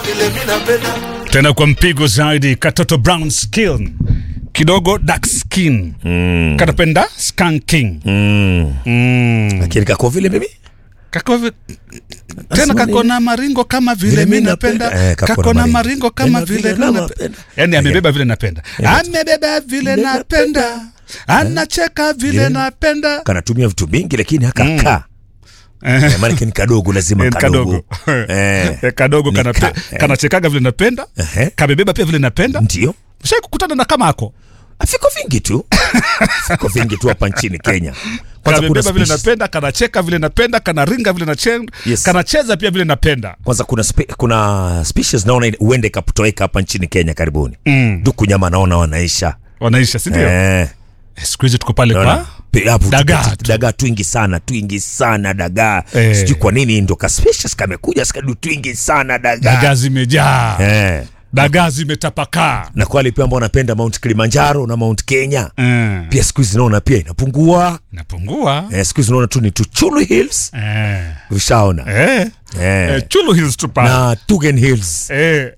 vile mi napenda tena kwa mpigo zaidi katoto brown skin kidogo dark skin mm. kanapenda skanking Mm. mm. Lakini kako vile mimi kako vi... tena Nasema kako nini? na maringo kama vile Vile mi mi napenda napenda. Eh, kako kako na na maringo. maringo kama Tena vile vile mi napenda. napenda yani amebeba vile napenda amebeba vile Vile napenda anacheka vile Vile- napenda kanatumia vitu vingi lakini hakakaa Eh. maanake ni kadogo lazima Eh, kadogo kadogo Eh. Eh, kadogo Ni kanape- ka- eh. kanachekaga vile napenda Ehe. kamebeba pia vile napenda ndio shai kukutana na kama ako viko vingi tu viko vingi tu hapa nchini kenya kwanza kuna kamebeba vile species, napenda kanacheka vile napenda kanaringa vile nachenda Yes. kanacheza pia vile napenda kwanza kuna, spe, kuna species naona huenda ikatoweka hapa nchini kenya karibuni Mm. duku nyama naona wanaisha wanaisha sindio eh, Eh, siku hizi tuko pale naona kwa pe- hapo Dagaa tuko- tu. dagaa twingi sana twingi sana dagaa Eh. sijui kwa nini ndo ka species kamekuja skadu twingi sana dagaa dagaa zimejaa eh. dagaa zimetapakaa na kwa wale pia ambao wanapenda mount kilimanjaro na mount kenya Mm. pia siku hizi naona pia inapungua inapungua eh, siku hizi naona tu ni tuchulu hills Eh. ushaona Eh. eh. Eh, chulu hills tu pale na tugen hills Eh.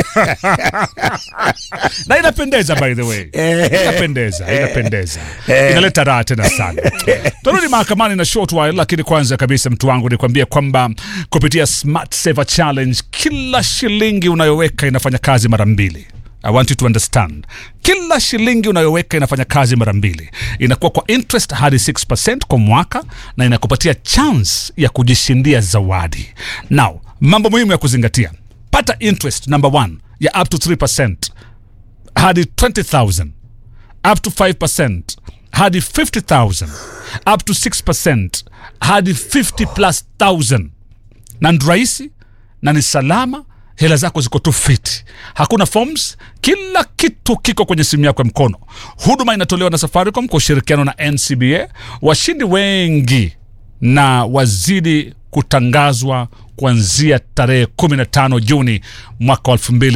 na inapendeza by the way inapendeza inapendeza inaleta raha tena sana tarudi mahakamani na short while lakini kwanza kabisa mtu wangu nikwambie kwamba kupitia smart saver challenge kila shilingi unayoweka inafanya kazi mara mbili I want you to understand. Kila shilingi unayoweka inafanya kazi mara mbili, inakuwa kwa interest hadi 6% kwa mwaka na inakupatia chance ya kujishindia zawadi. Now, mambo muhimu ya kuzingatia: pata interest number one ya up to 3% hadi 20000 up to 5% hadi 50000 up to 6% hadi 50 plus 1000 na ni rahisi na ni salama hela zako ziko tu fiti hakuna forms kila kitu kiko kwenye simu yako ya mkono huduma inatolewa na safaricom kwa ushirikiano na ncba washindi wengi na wazidi kutangazwa kuanzia tarehe 15 Juni mwaka wa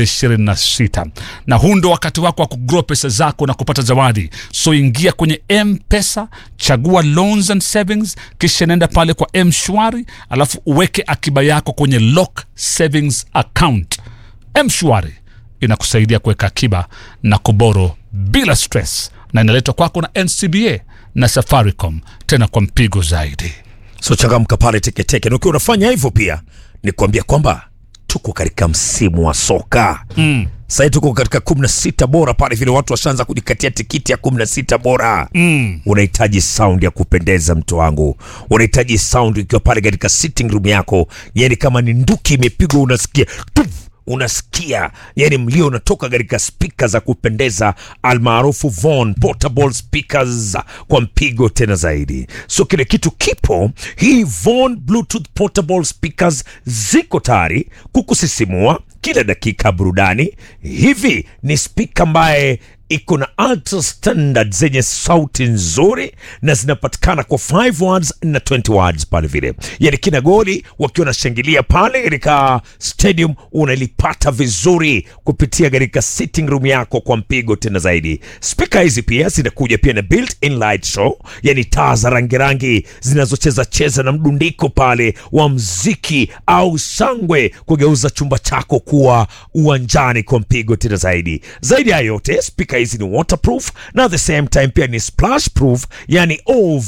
2026 na huu ndo wakati wako wa kugrow pesa zako na kupata zawadi. So ingia kwenye M-Pesa, chagua loans and savings, kisha nenda pale kwa M-Shwari, alafu uweke akiba yako kwenye lock savings account. M-Shwari inakusaidia kuweka akiba na kuboro bila stress, na inaletwa kwako na NCBA na Safaricom, tena kwa mpigo zaidi. so changamka pale teketeke na ukiwa unafanya hivyo pia ni kuambia kwamba tuko katika msimu wa soka mm. sahii tuko katika kumi na sita bora pale vile watu washaanza kujikatia tikiti ya kumi na sita bora mm. unahitaji sound ya kupendeza mtu wangu unahitaji sound ikiwa pale katika sitting room yako yani kama ni nduki imepigwa unasikia tuf, unasikia yani mlio unatoka katika spika za kupendeza almaarufu Von portable speakers kwa mpigo tena zaidi so kile kitu kipo hii Von bluetooth portable speakers ziko tayari kukusisimua kila dakika burudani hivi ni spika ambaye iko na ultra standard zenye sauti nzuri na zinapatikana kwa 5 words na 20 words pale vile yani kina goli wakiwa nashangilia pale katika stadium unalipata vizuri kupitia katika sitting room yako kwa mpigo tena zaidi spika hizi pia zinakuja pia na built in light show yani taa za rangirangi zinazocheza cheza na mdundiko pale wa mziki au shangwe kugeuza chumba chako kuwa uwanjani kwa mpigo tena zaidi zaidi ya yote spika hizi ni waterproof na at the same time pia ni splash proof yani ov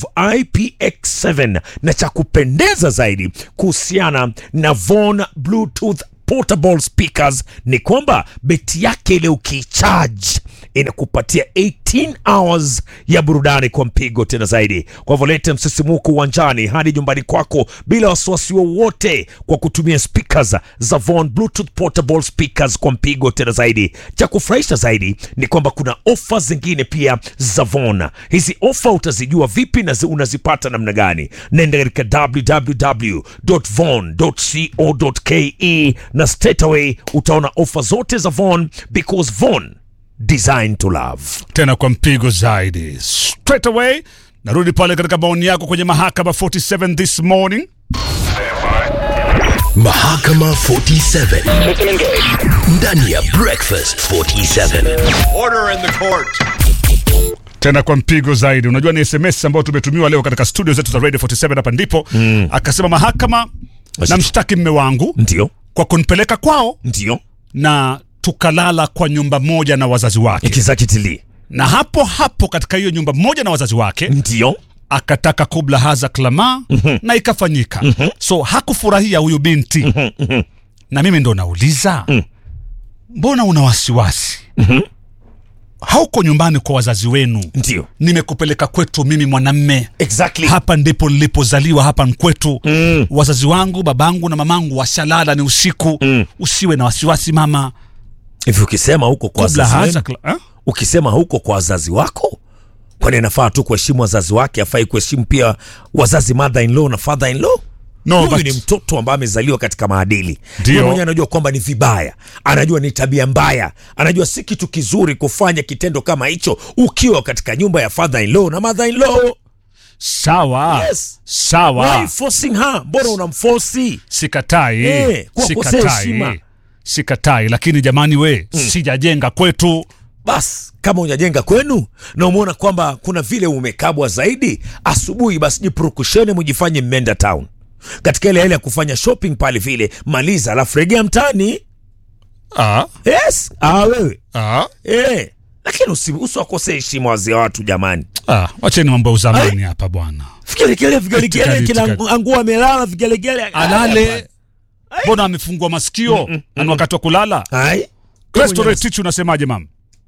ipx7 na cha kupendeza zaidi kuhusiana na von bluetooth portable speakers ni kwamba beti yake ile ukiicharge inakupatia 18 hours ya burudani kwa mpigo tena zaidi kwa hivyo lete msisimuko uwanjani hadi nyumbani kwako bila wasiwasi wowote kwa kutumia speakers za Von Bluetooth portable speakers kwa mpigo tena zaidi cha kufurahisha zaidi ni kwamba kuna ofa zingine pia za Von hizi ofa utazijua vipi na zi- unazipata namna gani nenda katika www.von.co.ke na straight away utaona ofa zote za Von because Von designed to love tena kwa mpigo zaidi straight away narudi pale katika maoni yako kwenye mahakama 47 this morning Mahakama 47 ndani ya Breakfast 47. Order in the court. tena kwa mpigo zaidi unajua ni sms ambayo tumetumiwa leo katika studio zetu za radio 47 hapa ndipo mm. akasema mahakama na mshtaki mme wangu ndio kwa kunipeleka kwao ndio na tukalala kwa nyumba moja na wazazi wake ikizakitili na hapo hapo katika hiyo nyumba moja na wazazi wake ndio akataka kubla haza klama na ikafanyika so hakufurahia huyu binti na mimi ndo nauliza mbona una wasiwasi hauko nyumbani kwa wazazi wenu ndio nimekupeleka kwetu mimi mwanamme exactly hapa ndipo nilipozaliwa hapa nkwetu mm. wazazi wangu babangu na mamangu washalala ni usiku mm. usiwe na wasiwasi mama hivi ukisema huko kwa kubla wazazi haza wenu, kla- eh? ukisema huko kwa wazazi wako kwani anafaa tu kuheshimu wazazi wake afai kuheshimu pia wazazi mother in law na father in law No, huyu but- ni mtoto ambaye amezaliwa katika maadili Ndio. Yeye mwenyewe anajua kwamba ni vibaya anajua ni tabia mbaya anajua si kitu kizuri kufanya kitendo kama hicho ukiwa katika nyumba ya father in law na mother in law sawa Yes. sawa Why forcing her mbona unamforsi sikatai Eh, kuwakosea heshima. sikatai sikatai lakini jamani we sijajenga kwetu basi kama unajenga kwenu na umeona kwamba kuna vile umekabwa zaidi asubuhi basi jipurukusheni mujifanye mmeenda town katika ile ile ya kufanya shopping pale vile maliza alafu regea mtani ah, yes ah, wewe ah, eh. lakini usi- usiwakosee heshima wazee wa watu jamani ah, wacheni mambo ya uzamani hapa bwana vigelegele vigelegele Itikadi, kina itikadi. angua amelala vigelegele alale mbona amefungua masikio na ni wakati wa kulala ai Restaurant Tichu unasemaje mama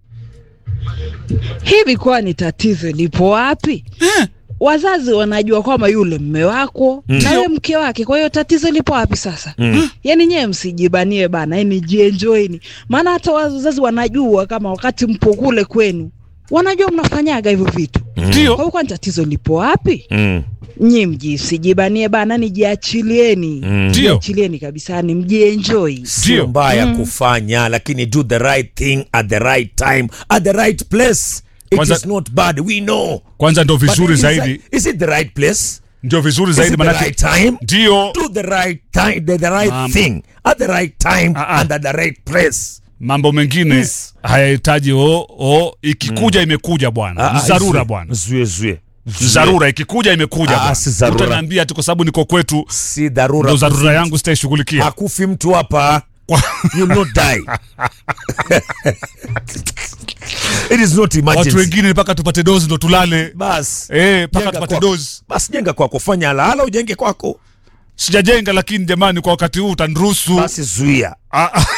hivi kwani tatizo lipo wapi wazazi wanajua kwamba yule mme wako na wewe mke wake kwa hiyo tatizo lipo wapi sasa yaani nyewe msijibanie bana yani jienjoini maana hata wazazi wanajua kama wakati mpo kule kwenu wanajua mnafanyaga hivyo vitu kwa ndio hiyo kwani tatizo lipo wapi mm. nyi mjisijibanie bana ni jiachilieni ndio jiachilieni kabisa ni mjienjoi sio Ndio. mbaya kufanya lakini do the right thing at the right time at the right place it Kwanza- is not bad we know kwanza ndo But vizuri is zaidi it- is it the right place ndio vizuri is zaidi it the manake right time ndio do the right time the, the right Ma'am. thing at the right time Ah, ah. and at the right place mambo mengine Yes. hayahitaji o o ikikuja imekuja bwana ni dharura bwana zue zue dharura ikikuja imekuja Ah, bwana. si dharura. utaniambia ati kwa sababu niko kwetu si dharura ndo dharura yangu sitaishughulikia hakufi mtu hapa Kwa- you will not die it is not watu emergency wengine mpaka tupate dozi ndo tulale bas Eh, mpaka Jenga tupate kwako. dozi basi jenga kwako fanya alahala ujenge kwako sijajenga lakini jamani kwa wakati huu utaniruhusu basi zuia Ah, ah.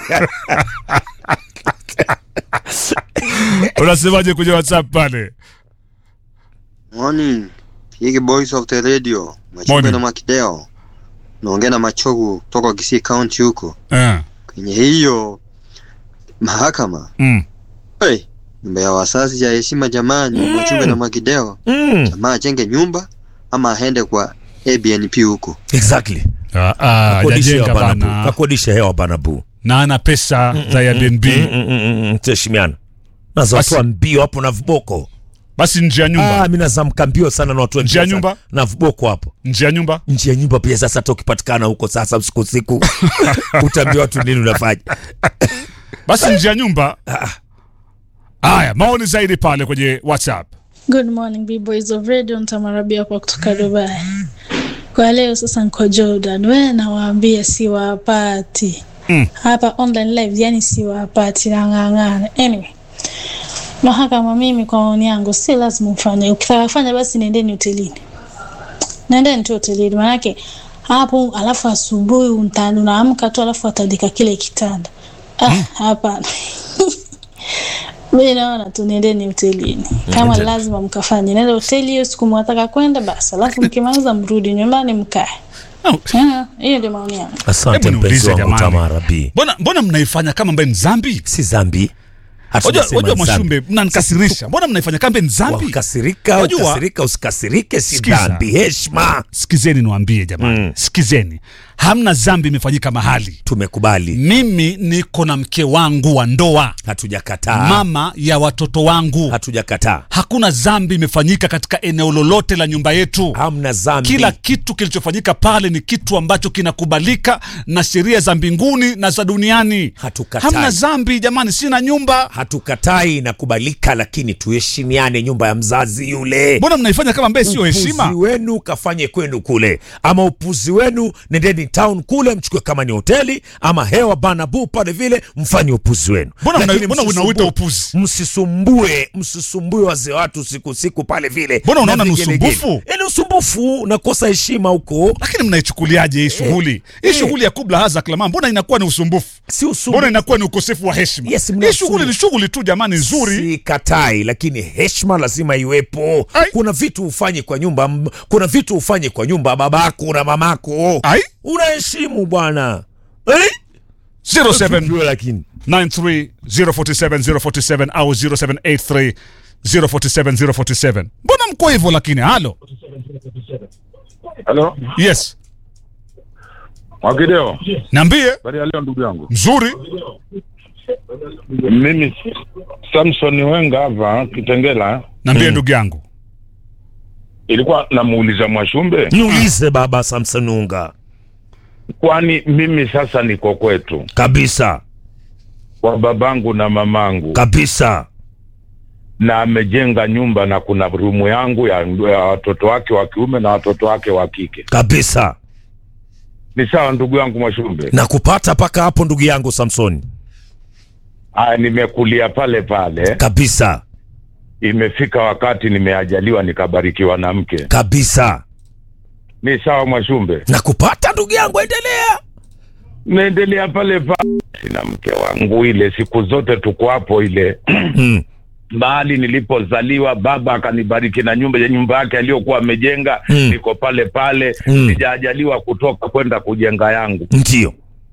unasemaje kwenye whatsapp pale Morning. Hiki Voice of the Radio. Machumbe Morning. na Makideo. Naongea na Machogu kutoka Kisii County huko. eh. Kwenye hiyo mahakama. mm. Hey, nyumba ya wazazi ya heshima jamani. Machumbe na Makideo. mm. Jamaa ajenge nyumba ama aende kwa Airbnb huko. exactly ah, ah, kakodisha hewa hajajenga bana bu bana kakodisha hewa bana bu na ana pesa za Airbnb Mm, mm, mm, mm, tuheshimiana naza watu wa mbio hapo na viboko basi nje ya nyumba ah, mi nazamka mbio sana na watu wa Nje ya mbio nyumba? sana. na viboko hapo nje ya nyumba nje ya nyumba pia sasa hata ukipatikana huko sasa usiku usiku utaambia watu nini unafanya basi nje ya nyumba haya maoni zaidi pale kwenye whatsapp Good morning B-Boys of Radio ntamarabia kwa kutoka Dubai. Kwa leo sasa niko Jordan. We nawaambia siwapati. Mm. Hapa online live yani siwapati nang'ang'ana. Anyway. Mahakama mimi kwa maoni yangu si lazima ufanye. Ukitaka kufanya basi nendeni hotelini. Nendeni tu hotelini manake hapo alafu asubuhi untani unaamka tu alafu atandika kile kitanda. Ah, hapana. mi naona tu nendeni hotelini kama Nende. lazima mkafanye nenda hoteli hiyo siku mwataka kwenda basi alafu mkimaliza mrudi nyumbani mkae Oh, Ah, hiyo ndio maoni yangu asante Hebu mpenzi niulize wangu jamani. tamarabi mbona mbona mnaifanya kama ambaye ni zambi si zambi wajua Hatujasema wajua zambi. mashumbe mnanikasirisha mbona mnaifanya kambe ni zambi wakasirika Wajua- ukasirika usikasirike si Sikiza. dhambi heshima sikizeni niwaambie jamani Mm. sikizeni hamna zambi imefanyika mahali tumekubali mimi niko na mke wangu wa ndoa hatujakataa mama ya watoto wangu hatujakataa hakuna zambi imefanyika katika eneo lolote la nyumba yetu hamna zambi kila kitu kilichofanyika pale ni kitu ambacho kinakubalika na sheria za mbinguni na za duniani Hatukatai. hamna zambi jamani sina nyumba hatukatai inakubalika lakini tuheshimiane nyumba ya mzazi yule mbona mnaifanya kama ambaye sio heshima upuzi wenu kafanye kwenu kule ama upuzi wenu nendeni nendeni town kule mchukue kama ni hoteli ama hewa banabu pale vile mfanye upuzi wenu Mbona mna- Lakini mbona msisumbue- unauita upuzi? msisumbue msisumbue wazee watu siku siku pale vile Mbona na unaona ni vigelegele. usumbufu? Eh, ni usumbufu nakosa heshima huko lakini mnaichukuliaje hii shughuli hii shughuli ya kubla haza klama mbona inakuwa ni usumbufu si mbona usumbufu inakuwa ni ukosefu wa heshima Yes, mna hii shughuli usumbufu. ni shughuli tu jamani nzuri si katai lakini heshima lazima iwepo Ai. kuna vitu ufanye kwa nyumba m- kuna vitu ufanye kwa nyumba babako na mamako Ai. unaheshimu bwana eh? 07 Ndio, lakini 93047 au 0783 047 047 mbona mko hivyo lakini halo Halo, yes Mwakideo, niambie habari ya leo ndugu yangu. mzuri Mimi Samson Wenga hapa Kitengela, niambie ndugu yangu ilikuwa namuuliza Mwashumbe, niulize baba samsanunga kwani mimi sasa niko kwetu kabisa kwa babangu na mamangu kabisa na amejenga nyumba na kuna rumu yangu ya, ya watoto wake wa kiume na watoto wake wa kike. kabisa Ni sawa ndugu yangu Mwashumbe? na kupata mpaka hapo ndugu yangu samsoni Aya, nimekulia pale pale, kabisa imefika wakati nimeajaliwa nikabarikiwa na mke. kabisa Ni sawa Mwashumbe? na kupata ndugu yangu endelea naendelea pale pale na mke wangu, ile siku zote tuko hapo ile mm. mahali nilipozaliwa, baba akanibariki na nyumba ya nyumba yake aliyokuwa amejenga Mm. niko pale pale Mm. sijajaliwa kutoka kwenda kujenga yangu. ndio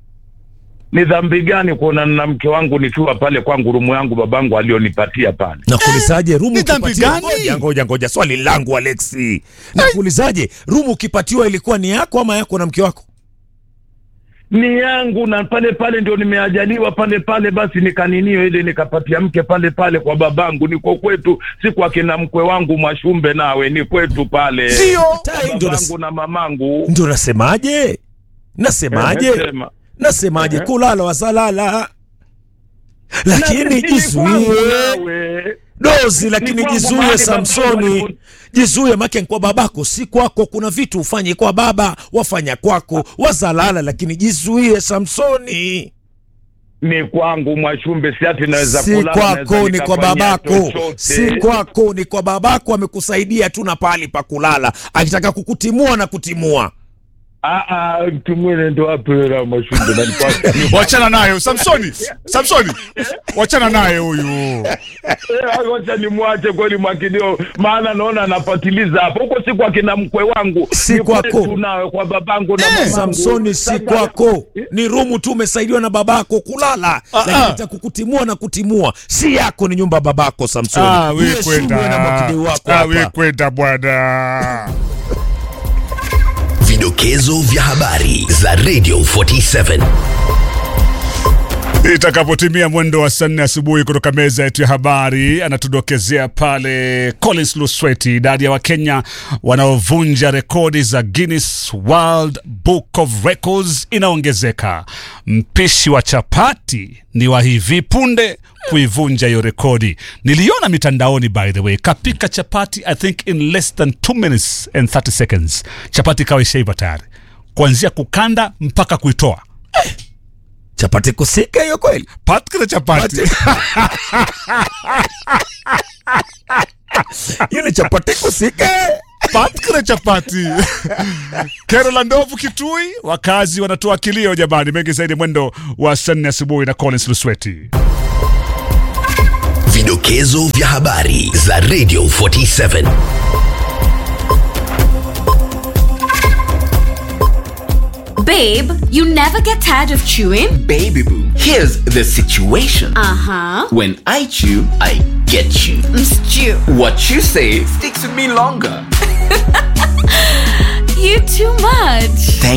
Ni dhambi gani kuonana na mke wangu nikiwa pale kwangu rumu yangu babangu alionipatia pale? nakuulizaje rumu ni dhambi ukipatiwa- gani? ngoja ngoja ngoja swali langu alexi nakuulizaje rumu ukipatiwa ilikuwa ni yako ama yako na mke wako Ni yangu na pale pale ndio nimeajaliwa pale pale, basi nikaninio ile nikapatia mke pale pale kwa babangu, niko kwetu, si kwa kina mkwe wangu Mwashumbe, nawe ni kwetu pale Tai, Kwa ndio babangu nas- na mamangu. ndio nasemaje nasemaje Eh, sema. nasemaje Ehe. kulala wasalala lakini Na- ni kwangu jizuie nawe. dozi lakini kwangu jizuie mahali samsoni babangu jizuie make kwa babako si kwako kuna vitu ufanye kwa baba wafanya kwako wazalala lakini jizuie samsoni ni kwangu Mwashumbe, si ati naweza si kulala, kwako naweza ni kwa nikafanyia babako chochote. si kwako ni kwa babako amekusaidia tu na pahali pa kulala akitaka kukutimua na kutimua Ah, ah, mtu mwene ndo apera Mwashumbe na nipasa- wachana naye samsoni samsoni wachana naye huyu Eh, Wacha nimwache kweli Mwakideo, maana naona anafatiliza hapo huko, si kwa kina mkwe wangu, Si ni kwako. kwetu nawe kwa babangu na mamangu. samsoni si Sasa- kwako ni rumu tu umesaidiwa na babako kulala lakini itakukutimua na kutimua si yako ni nyumba ya babako samsoni Ah, we Uheshimu kwenda wewe na mwakideu wako Ah, we hapa kwenda bwana Vidokezo vya habari za Radio 47. itakapotimia mwendo wa saa nne asubuhi kutoka meza yetu ya habari anatudokezea pale collins lusweti idadi ya wakenya wanaovunja rekodi za guinness world book of records inaongezeka mpishi wa chapati ni wa hivi punde kuivunja hiyo rekodi niliona mitandaoni by the way kapika chapati i think in less than 2 minutes and 30 seconds chapati ikawa ishaiva tayari kuanzia kukanda mpaka kuitoa chapati kusika hiyo kweli patkile chapati ile chapati kusika patkile chapati kero la ndovu kitui wakazi wanatoa kilio jamani mengi zaidi mwendo wa saa nne asubuhi na collins lusweti Vidokezo vya habari za Radio 47. Babe, you never get tired of chewing? Baby boo, here's the situation. Uh huh. When I chew, I get you. Stew. What you say sticks with me longer. You too much.